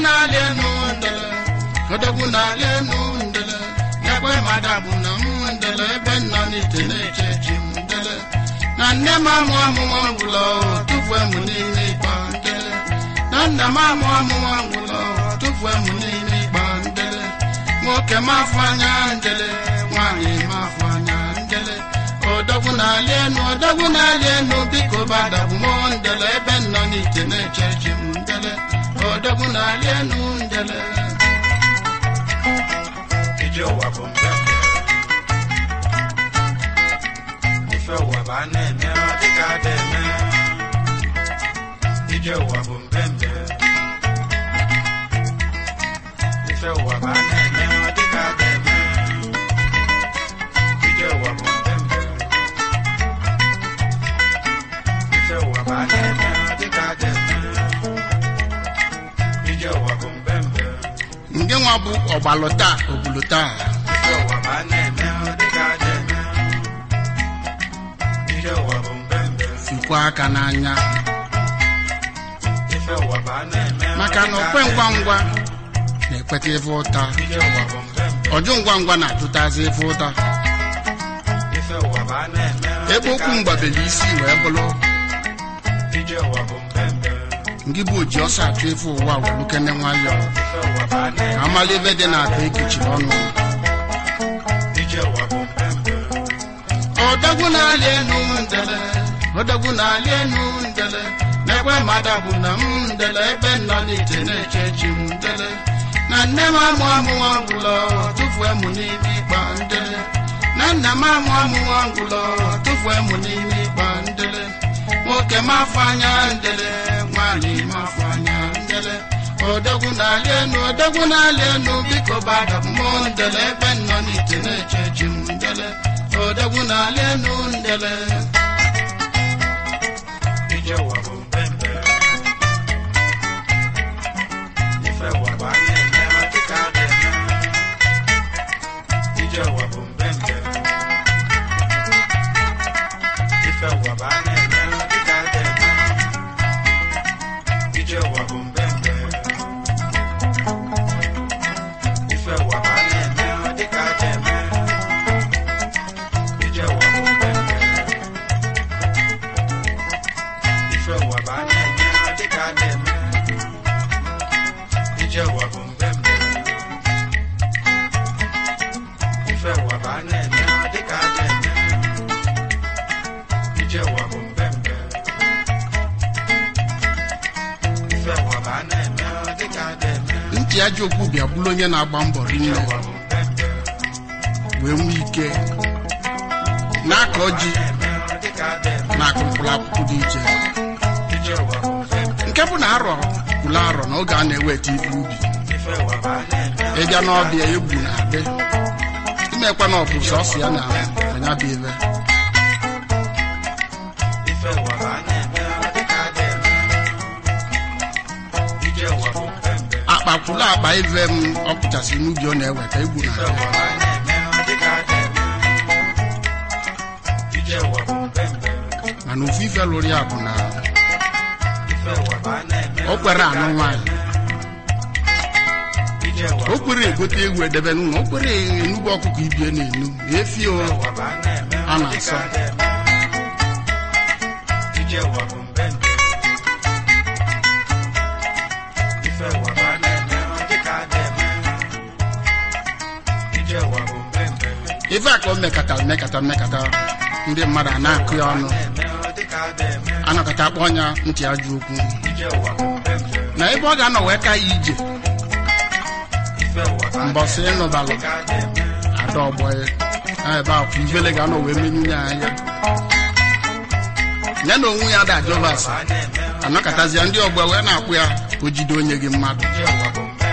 na-alị enu ndele odogwu na-alị enu ndele ekwe mmadụ bụ na m ndele ebe nọ n'ite na-eche chi m ndele na nne m amụ amụma ngwụlọ tụfue m n'ime ịkpa ndele na nna m amụ amụma ngwụlọ tụfue m n'ime ịkpa ndele nwoke m afọ anya ndele nwaanyị m afọ anya ndele odogwu na-alị enu odogwu na-alị enu biko badabụ m ndele ebe nọ n'ite na-eche chi m ndele odogwu na-alị enu ndele ije ụwa bụ mbembe ife ụwa bụ a na-eme ọ dịka ada eme ije ụwa bụ mbembe ife ụwa bụ a na-eme ọ dịka ada eme ije ụwa bụ mbembe ife ụwa bụ a na-eme ọ dịka ada eme ije ụwa bụ mbembe ndị nwa bụ ọgbalụ taa ogbulu taa Ije ụwa bụ a na-eme ọ dịka ada eme ije ụwa bụ mbembe fikwa aka n'anya ife ụwa bụ a na-eme ọ maka na dịka okwe ada ngwa eme. ngwa na-ekweta ife ụta ije ụwa bụ mbembe ọjụ ngwa ngwa na-atụtazi ife ụta ife ụwa bụ a na-eme ọ ebe dịka okwu ada mgbabeli isi wee bụrụ eme. ije ụwa bụ mbembe ngị bụ oji ọsọ achụ ife ụwa welukene nwayọọ ife ụwa bụ a ka na-eme amala ebe dị na-ata ekechiri ọnụ ije ụwa bụ mbembe odogwu na-alị enu ndele odogwu na-alị enu ndele na-ekwe mmadụ bụ na m ndele ebe nọ n'ite na-eche chi m ndele na nne m amụ amụwa ngwụlọ tụfue m n'ime ịkpa ndele na nna m amụ amụwa ngwụlọ tụfue m n'ime ịkpa ndele nwoke m afọ anya ndele nwaanyị m afọ anya ndele odogwu na-alị enu odogwu na-alị enu biko bada mmụọ ndele ebe nọ n'ite na-eche chi m ndele odogwu na-alị enu ndele ije ụwa bụ mbembe ife ụwa bụ a na-eme ọ dịka ada eme ije ụwa bụ mbembe ife ụwa bụ a na-eme ọ dịka ada eme ije ụwa bụ mbembe ife ụwa bụ a na-eme ọ dịka ada eme ije ụwa bụ mbembe ife ụwa bụ a na-eme ọ dịka a na-eme ije ụwa bụ mbembe ife ụwa bụ a na-eme ọ dịka a na-eme ije ụwa bụ mbembe ife ụwa bụ a na-eme ọ dịka a na-eme ntị ajọ okwu bịa bụrụ onye na-agba mbọ ije rinne ụwa bụ mbembe wee nwee ike na-akọ ji na-eme ọ dịka a na-eme na-akụ mkpụrụ akwụkwọ dị iche ije ụwa bụ mbembe nke bụ na arọ kwụrụ arọ na oge a na-eweta ife ubi ife ụwa bụ a na-eme ọ ịbịa n'ọbịa egwu na-adị imekwa na ọ bụ sọsọ ya na anya bụ ive ife ụwa bụ a na-eme ọ dịka a na-eme ije ụwa bụ mbembe akpa kwụrụ akpa ive m ọ pụchasị n'ubi ọ na-eweta egwu ife na-adị ụwa bụ a na-eme ọ dịka a na-eme ije ụwa bụ mbembe mana ofu ife lụrụ ya bụ na ife ụwa bụ a na-eme o kwere anụ nwaanyị ije ụwa o bụ kwere egote egwu edebe n'ụlọ o kwere enugbu ọkụkọ ibie na-enu efi o ife ụwa bụ a na-eme A ọ na-asọ. dịka a na-eme ije ụwa bụ mbembe ife ụwa bụ a na-eme ọ dịka a na-eme ije ụwa bụ mbembe ife a ka o mekata mekata mekata ndị mmadụ a na-akụ ya ọnụ na-eme ọ dịka a na-eme anọkọta akpọ ọnya ntị ajọ okwu ije ụwa bụ mbembe na ebe ọ ga-anọ wee ka ya ije ife ụwa bụ a mbọsị ịnụbalụ dịka a na-eme ada ọgbọ ya na ebe akwụ ivele ga-anọ wee menyu ya anya ya na onwe ya da jovas a na-eme anọkọtazịa ndị ọgbọ wee na-akpụ ya ka o jide onye gị mmadụ ije ụwa bụ mbembe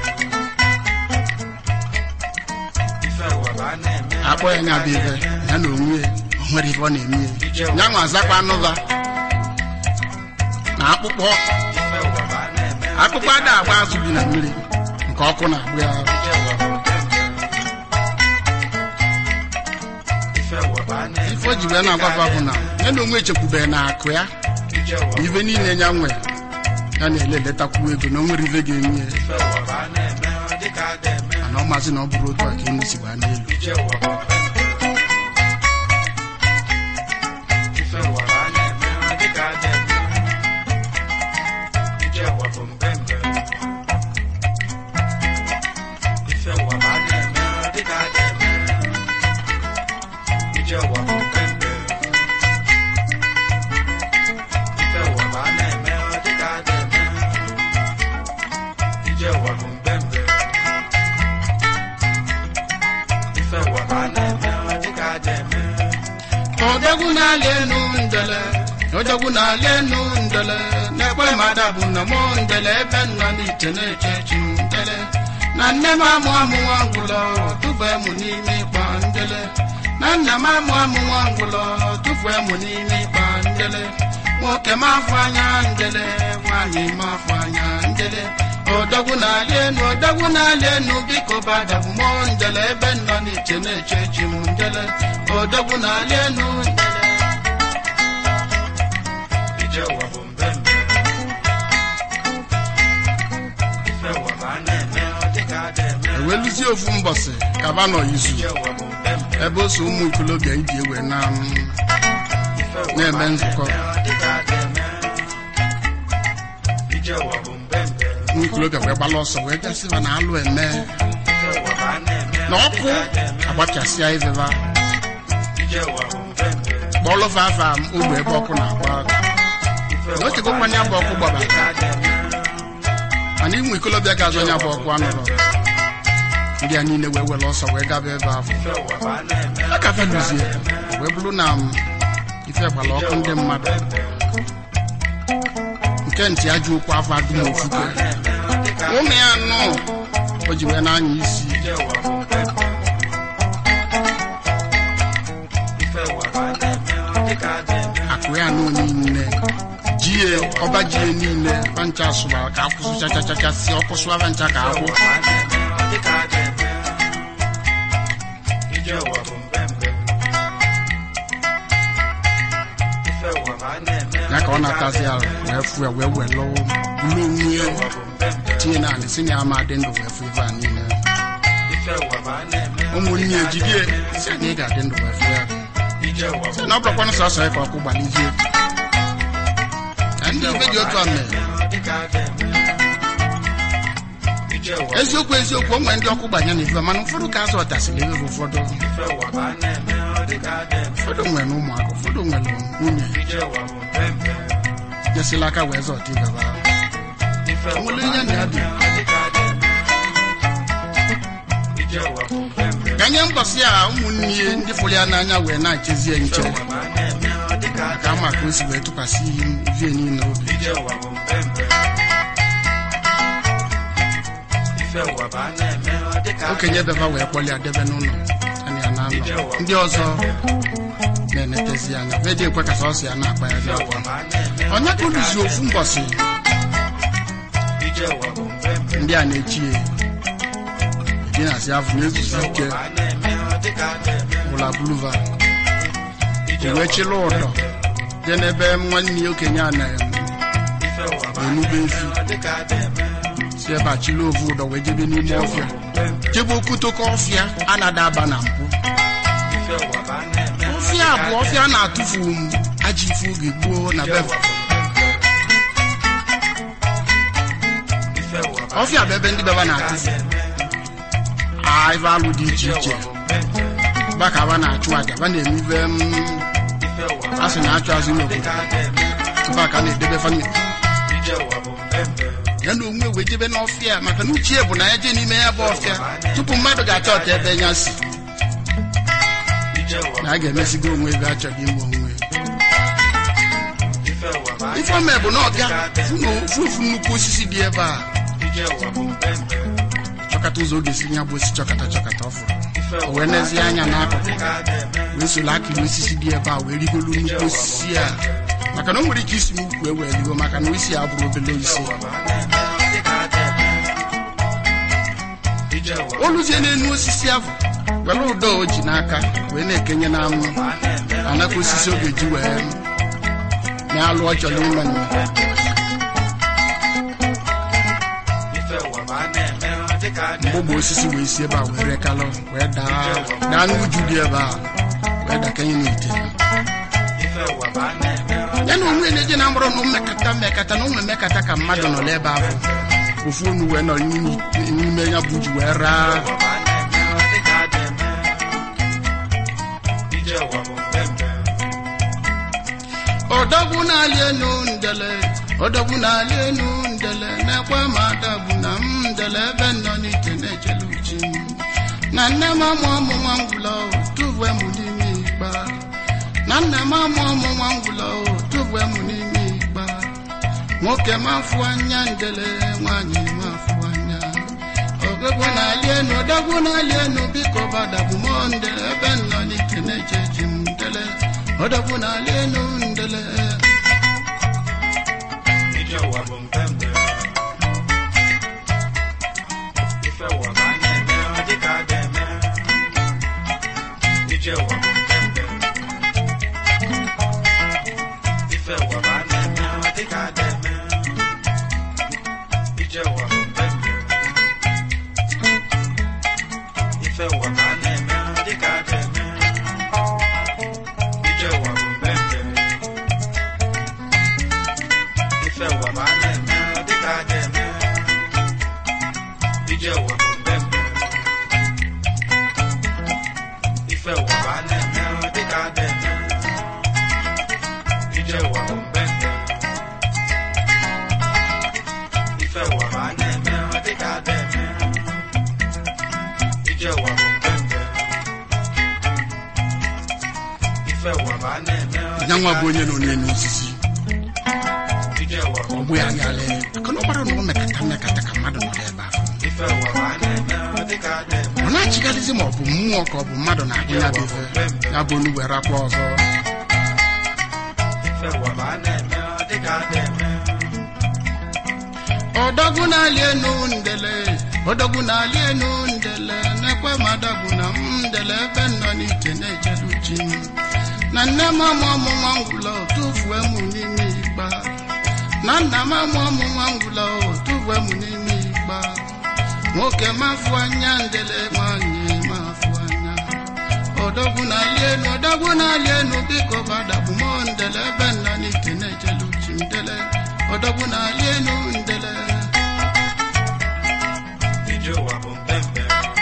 ife ụwa bụ a na-eme akpọ ya nya bụ ive ya na onwe ya o nwere ife ọ na-eme ya ya nwa azakwa anụva na akpụkpọ ife ụwa bụ a na-eme akpụkpọ ada agba azụ bi na mmiri nke ọkụ na-agbụ ya ije ụwa bụ mbembe ife ụwa bụ a na-eme ife o ji wee na-agwafa bụ na ya na onwe echekwubeghị na akụ ya ije ụwa ife niile ya nwe ya na-ele eletakwu ego na o nwere ife ga-eme ya ife ụwa bụ a na-eme dịka a ga-eme mana ọ maazị na ọ bụrụ otu a ka enu si gbaa n'elu ije ụwa bụ mpempe ife ụwa bụ a na-eme dịka a ga-eme ije ụwa bụ mpempe ife ụwa bụ a na-eme dịka a ga-eme ije ụwa bụ mpempe ife ụwa bụ a na-eme dịka a ga-eme ije ụwa bụ mpempe ife ụwa bụ a na-eme dịka a ga-eme odogwu na-alị enu ndele odogwu na-alị enu ndele na-ekwe mmadụ bụ na mụ ndele ebe nọ n'ite na-eche chi m ndele na nne m amụ amụ nwa ngwụlọ tụfue mụ n'ime ịkpa ndele na nna m amụ amụ nwa ngwụlọ tụfue mụ n'ime ịkpa ndele nwoke m afọ anya ndele nwaanyị m afọ anya ndele odogwu na-alị enu odogwu na-alị enu biko badabụ mụ ndele ebe nọ n'iche na-eche chi m ndele odogwu na-alị enu ndele ije ụwa bụ mbembe ife ụwa bụ a na-eme dịka a ga-eme eweluzie ofu mbọsị kaba nọ izu ije ụwa bụ mbembe ebe o so ụmụ ikolobịa iji ewe na m ife ụwa Na-eme bụ a nzukọ. na-eme dịka a ga-eme ije ụwa bụ mbembe ụmụ ikolobịa wee gbala ọsọ wee gasịba na alụ eme ife ụwa bụ a na-eme na ọkụ dịka a ga-eme agbachasịa iveva ije ụwa bụ mbembe kpọlụfa afa m ogbe ebe ọkụ na-agba ife Na ụwa o tegokwa ya bụ ọkụ gbabara. dịka a ga-eme mana ụmụ ikolobịa ga-azụ nya bụ ọkụ anụrụ ndị a niile wee were ọsọ wee gaba ebe ahụ ife ụwa bụ a na-eme a ka feluzie wee bụrụ na m ife gbara ọkụ ndị mmadụ nke ntị ajọ okwu afọ adụm ofufe dịka ụmụ ya nụ o ji wee na-anya isi ije ụwa bụ mbembe ife ụwa bụ a na-eme dịka a ga-eme akụ ya nụ niile jie ọba jie niile vancha sụbara ka akwụsụ chachachacha si ọkụ sụwa vancha ka akwụ ya ka ọ na-atazi arụ wee fụ ya wee were bulu onwe ya tinye na anị si na ya ama dị ndụ wee fụ ife a niile ụmụnne ya ejidie si na ị ga-adị ndụ wee fụ ya si na ọ bụrụkwanụ sọsọ ya ka ọkụ gbalizie na ndị ife dị otu a mere eziokwu eziokwu o nwere ndị ọkụ gbanye na ife mana ụfọdụ ka azụ ọtasịrị ebe bụ ụfọdụ ụfọdụ nwere ụmụaka ụfọdụ nwere nwunye jesila aka wee zọta ibebe ahụ nwere ihe na ya dị ganye mbọsị a ụmụnne ya ndị fụrụ ya n'anya wee na-echezie nche ka ama ka o si wee tụkwasị ihe niile obi okenye beba wee kpọli ya debe n'ụlọ ana ya na-anọ ndị ọzọ na-enetezi anya vedi ekwe ka sọsọ ya na-akpa ya n'akwa onye ka oluzi ofu mbọsị ndị a na-echi ya dị na si afọ na-ezuzi ike bụla buluva o wee chịla ụdọ dị n'ebe nwanne ya okenye a na-enube efi si ebe a chịla ovu ụdọ wee jebe n'ime ọfịa jebe okutoko ọfịa a na-ada aba na mpụ ọfịa bụ ọfịa a na-atụfu m aja ife oge gboo na beva ọfịa bụ ebe ndị beba na-atụfu a ife alụ dị iche iche ba ka ba na-achụ aja ba na-eme ife m a sị na-achụ azụ n'obodo ebe a ka a na-edebe famili ya na onwe wee jebe n'ọfịa maka na uchie bụ na ya jee n'ime ya bụ ọfịa tupu mmadụ ga-achọ ọta ebe ya si na a ga-emesigo onwe ebe achọghị inwe onwe ifeome bụ na ọbịa fụ ofu nnukwu osisi dị ebe a chọkata ụzọ oge si ya bụ osi chọkata chọkata ọ fụrụ o wee nezie anya n'akụkụ wee soro akịrị osisi dị ebe a wee rigolu nnukwu osisi a maka na o nwere ike isi m ukwu ewee rigo maka na isi ya bụrụ obele isi oluzie n'enu osisi ahụ were ụdọ o ji n'aka wee na-ekenye na anụ anaka osisi ọ ga-eji wee na-alụ ọ chọrọ ime nne ụwa bụ a na-eme ọ dịka a mgbe ogbe osisi wee si ebe a wee rekalụ wee daa daa n'uju dị ebe a wee dakanye n'ite ife ụwa bụ a na-eme ọ ya na onwe na-eje na mkpụrụ na mmekata mmekata na ụmụ emekata ka mmadụ nọ n'ebe ahụ ofu onu wee nọ n'ime- n'ime ya bụ ji wee raa ụwa bụ a na-eme ọ dịka a na-eme ije ụwa bụ mpempe ọdọgwu na-alị enu ndele ọdọgwu na-alị enu ndele na-ekwe ma adagbu na m ndele ebe nọ n'ite na-echele uchi m na nne m amụ ọmụ nwa ngwụla tụvue m n'ime ikpa na nna m amụ ọmụ nwa ngwụla tụvue m n'ime ikpa nwoke m afụ anya ndele nwaanyị m afụ anya ọgụgụ na-alị enu ọdọgwu na-alị enu biko badagbu m ndele ebe nọ n'ite na-eche chi m ndele ọdọgwu na-alị enu ndele ije ụwa bụ mpempe ife ụwa bụ a na-eme ọ dịka a ga-eme ije ụwa bụ mpempe ife ụwa bụ a na-eme ọ dịka a ga-eme ije ụwa bụ mpempe ife ụwa bụ a na-eme ọ dịka a ga-eme ije ụwa bụ mpempe ife ụwa bụ a na-eme ọ dịka a ga-eme ije ụwa bụ mpempe ife ụwa bụ a na-eme ọ dịka a ga-eme ije ụwa bụ mpempe ife ụwa bụ a na-eme ọ dịka a ga-eme ije ụwa bụ mpempe ife ụwa bụ a na-eme ọ ya nwa dịka bụ onye nọ n'elu osisi ije ụwa bụ ọgbụ ya gala aka na ọgbara na ọ mekata mmekata ka mmadụ nọ n'ebe ahụ ife ụwa bụ a na-eme ọ dịka a ga-eme ọ na-achịgharịzi ma ọ bụ mmụọ ka ọ bụ mmadụ na-agụ ya bụ ife ya bụ onu were akwa ọzọ ife ụwa bụ a na-eme ọ dịka a ga-eme ọdọgwu na-alị enu ndele ọdọgwu na-alị enu ndele na-ekwe ma adagbu na m ndele ebe nọ n'ite na-echele uchi m na nne m amụ ọmụ nwa ngwụla tụfuo m n'ime igba na nna m amụ ọmụ nwa ngwụla tụfuo m n'ime igba nwoke m afụ anya ndele nwanyị m afụ anya ọdọgwu na-alị enu ọdọgwu na-alị enu biko badagbu m ndele ebe nọ n'ite na-echele uchi m ndele ọdọgwu na-alị enu ndele ije ụwa bụ mpempe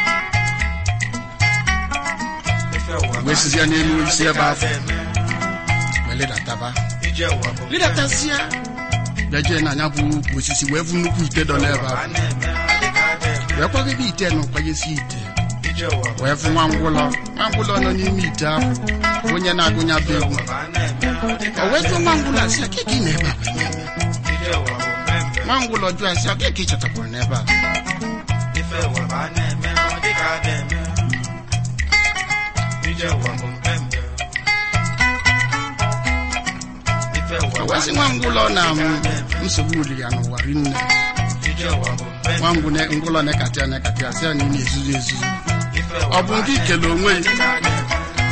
ife ụwa bụ wee a sizie n'elu na-eme ọ isi dịka ebe a afọ ga-eme wee ledataba ije ụwa bụ ledatasịa bịa jee na anya bụ ukwu osisi wee vu nnukwu ite dọ n'ebe a ahụ na-eme ọ dịka a ga-eme wee kwagide ite na ụkwanyesi ite ije ụwa bụ wee fụ nwa ngwụlọ nwa ngwụlọ nọ n'ime ite ahụ onye na-agụnya bụ egwu ụwa bụ a na-eme ọ dịka o a wee jụọ ga-eme nwa ngwụlọ asị ya keke ị na-ebe a wee na-eme ije ụwa bụ mpempe nwa ngwụlọ jụọ asị ya keke ị chetakwara n'ebe a ife ụwa bụ a na-eme ọ dịka a ga-eme ije ụwa bụ mpempe ife ụwa o bụ wee a sị nwa ngwụlọ na m, na-eme ọ dịka a ga-eme nsogbu uli ya n'ụwa rinne ije ụwa bụ mpempe nwa ngwụ ne- ngwụlọ na-ekata ya na-ekata ya sị ya na ị na-ezuzu ezuzu ife ụwa ọ bụ nke ikele onwe ya dịka a ga-eme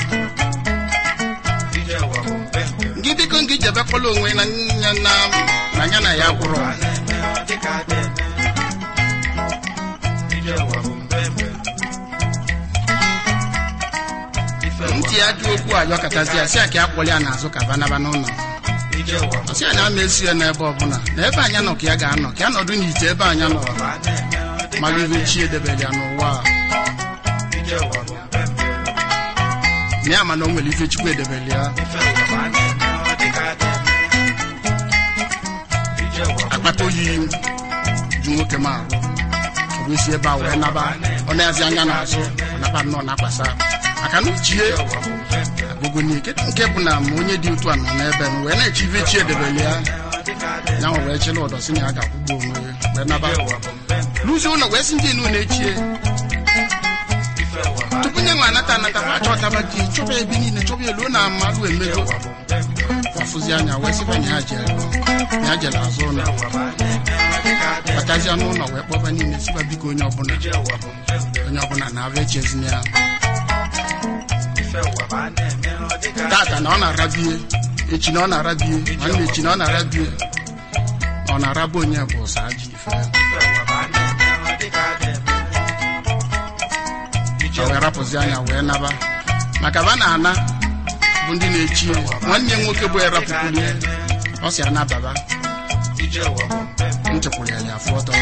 ije ụwa bụ mpempe gị biko ngị jebekwala onwe na ya na na ya na ya kwụrụ a na-eme ọ dịka a ga-eme ije ụwa bụ mpempe ife ụwa ntị ya dị okwu ayọkatazi ya sị ya ka ya kpọrọ ya n'azụ ka banaba n'ụlọ ije ụwa bụ ọsị ya na ama esi ya n'ebe ọbụla na ebe anya nọ ka ya ga-anọ ka ya nọdụ n'ite ebe anya nọ a na-eme ọ dịka mara a ibe chi edebere ya n'ụwa a. ije ụwa bụ mpempe na ya ma na o nwere ife chukwu edebere ya ife ụwa bụ a na-eme ọ dịka a ga-eme ije ụwa bụ akpata oyi ju nwoke m ahụ o wee si ebe a wee naba ọ na-azi anya n'azụ ọ naba nnọọ na-akwasa maka na uchie ụwa bụ mpempe agụgo n'ike nke bụ na ma onye dị otu a nọ n'ebe m wee na-eche ife chi edebere ya ọ dịka a ga-eme ya nwe wee chịla ụdọ si na ya ga-akwụgbu onwe ya wee naba ije ụwa bụ mpempe n'ụzọ ụlọ wee sị ndị enu na-echie ife ụwa bụ a tupu nye nwe anata anata ma achọtaba di chọba ebe niile chọba elu na mmadụ emego ụwa bụ mpempe ọfụzi anya wee sịba nya jere ya jere azụ ụlọ ụwa bụ a na-eme ọ dịka a ga-eme batazia n'ụlọ wee kpọba niile sịba biko onye ọbụla ije ụwa bụ mpempe onye ọbụla na-abịa echezina ya ife ụwa bụ a na-eme ọ dịka a tata na ọ na-arabie echi na ọ na-arabie nwanne echi na ọ na-arabie ọ na-araba onye bụ ụsa ajọ ife ife ụwa bụ a na-eme kpachapụzi anya wee naba maka ba na-ana bụ ndị na-echi ya. nwanne ya nwoke bụ erapụkwulie ọ si anababa ije ụwa bụ mpempe nchekwuru ya ya afọ ọtọ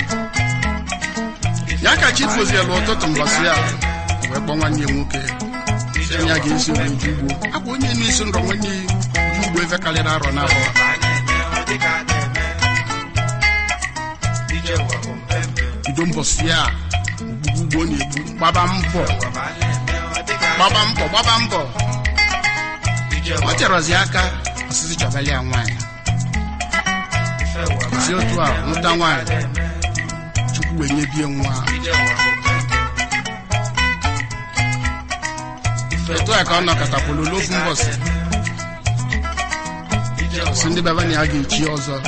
ya ka chi fozielu ụtụtụ mbọsị ya wee kpọọ nwanne ya nwoke sị ya ga-esi obodo ju ugbo akwa onye na-esi ndọ nwanne ya ju ugbo efe karịrị arọ na abụọ ma a na-eme ọ dịka a na-eme ije ụwa bụ mpempe bido mbọsị ya ugbo na-egbu gbaba mbọ ụwa ma a na-eme ọ dịka a gbaba mbọ gbaba mbọ ije ọ ụwa chọrọzi aka ọsịsị chọbali ya nwaanyị ife ụwa ma si otu a nwụta nwaanyị chukwu wee nyebie nwa ije ụwa bụ mpempe ife etu a ka ọ nọkọtakwulu n'ofu mbọsị ije ụwa si ndị baba na ya ga-echi ọzọ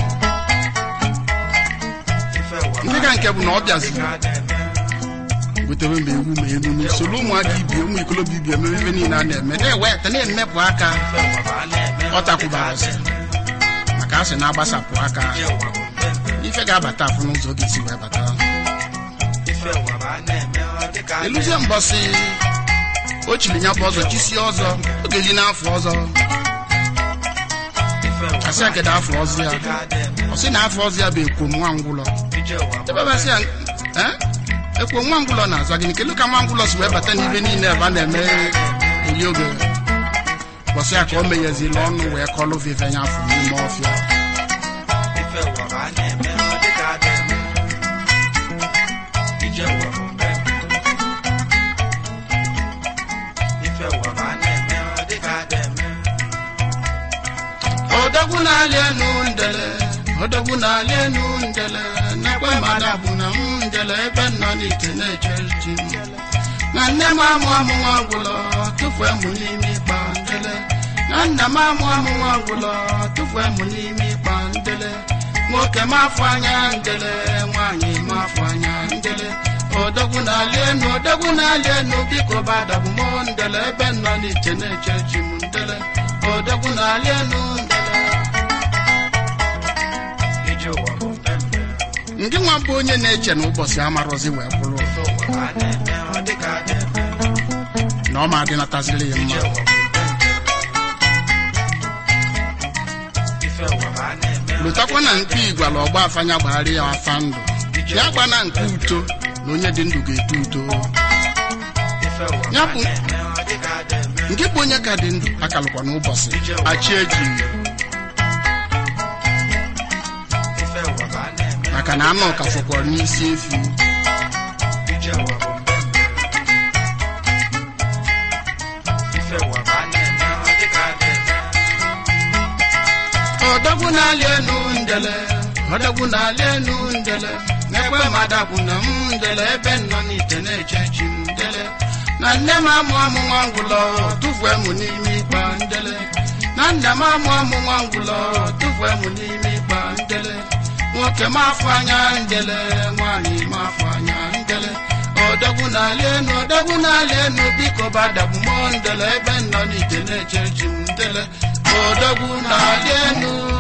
ife ụwa ndị ka nke bụ na ọ bịaziri dịka a na-eme wetebe ma ewu ma emume soro ụmụaka ibie ụmụ ikolobịa ibie eme ife niile a na-eme na-eweta na-emepụ aka ife ụwa ma a na-eme ọ takwubara ọsị maka a sị na-agbasapụ aka ije ụwa bụ mpempe ife ga-abata afụ n'ụzọ ọ ga-esi wee bata ife ụwa ma a na-eme ọ dịka a eluzie mbọsị o chiri ya bụ ọzọ chisie ọzọ ọ ga-eji n'afọ ọzọ ife ụwa asị akeda afọ ọzọ ya dịka a na-eme ọ sị na afọ ọzọ ya bụ ekwom nwa ngwụlọ ije ụwa bụ ebebasị ya eh? ekwom nwa ngwụlọ na-azọ gịnị kedu ka nwa ngwụlọ si wee bata n'ibe niile ebe a na-eme eri oge bọsị ya ka o meghezila ọnụ wee kọlụ vive ya afọ n'ime ọfịa ife ụwa ma a na-eme ọ dịka a na-eme ije ụwa bụ mpempe ife ụwa ma a na-eme ọ dịka a na-eme odogwu na-alị enu ndele odogwu na-alị enu ndele n'ekwe mmadụ bụ na m ndele ebe m nọ n'ite na-eche chi m na nne m amụ amụ nwa ngwụlọ tụfue mụ n'ime ịkpa ndele na nna m amụ amụ nwa ngwụlọ tụfue mụ n'ime ịkpa ndele nwoke m afọ anya ndele nwaanyị m afọ anya ndele odogwu na-alị enu odogwu na-alị enu biko badabụ m ndele ebe m nọ n'ite na-eche chi m ndele odogwu na-alị enu ndele ije ụwa bụ mpempe ndị nwa bụ onye na-eche na ụbọchị amarọzi wee bụrụ ife ụwa ma a na-eme ọ dịka a na-eme na ọ ma adịnataziri ya ije mma ụwa bụ mpempe ife ụwa ma a na-eme ọ lụtakwa na nke igwala ọgba afanya gbagharị ya afa ndụ ya gba na nke uto na onye dị ndụ ga-eto uto ife ụwa ma ya a bụ na-eme ọ dịka a na-eme nke bụ onye ka dị ndụ akalụkwa n'ụbọchị achị eji ife ụwa ma a na-eme maka na anụ ka fọkwara n'isi efi ije ụwa bụ mpempe ife ụwa ma a na-eme ọ dịka a na-eme odogwu na-alị enu ndele odogwu na-alị enu ndele n'ekwe mmadụ bụ na m ndele ebe m nọ n'ite na-eche chi m ndele na nne m amụ amụ nwa ngwụlọ tụfue mụ n'ime ịkpa ndele na nna m amụ amụ nwa ngwụlọ tụfue mụ n'ime ịkpa ndele nwoke m afọ anya ndele nwaanyị m afọ anya ndele odogwu na-alị enu odogwu na-alị enu biko badabụ m ndele ebe m nọ n'ite na-eche chi m ndele odogwu na-alị enu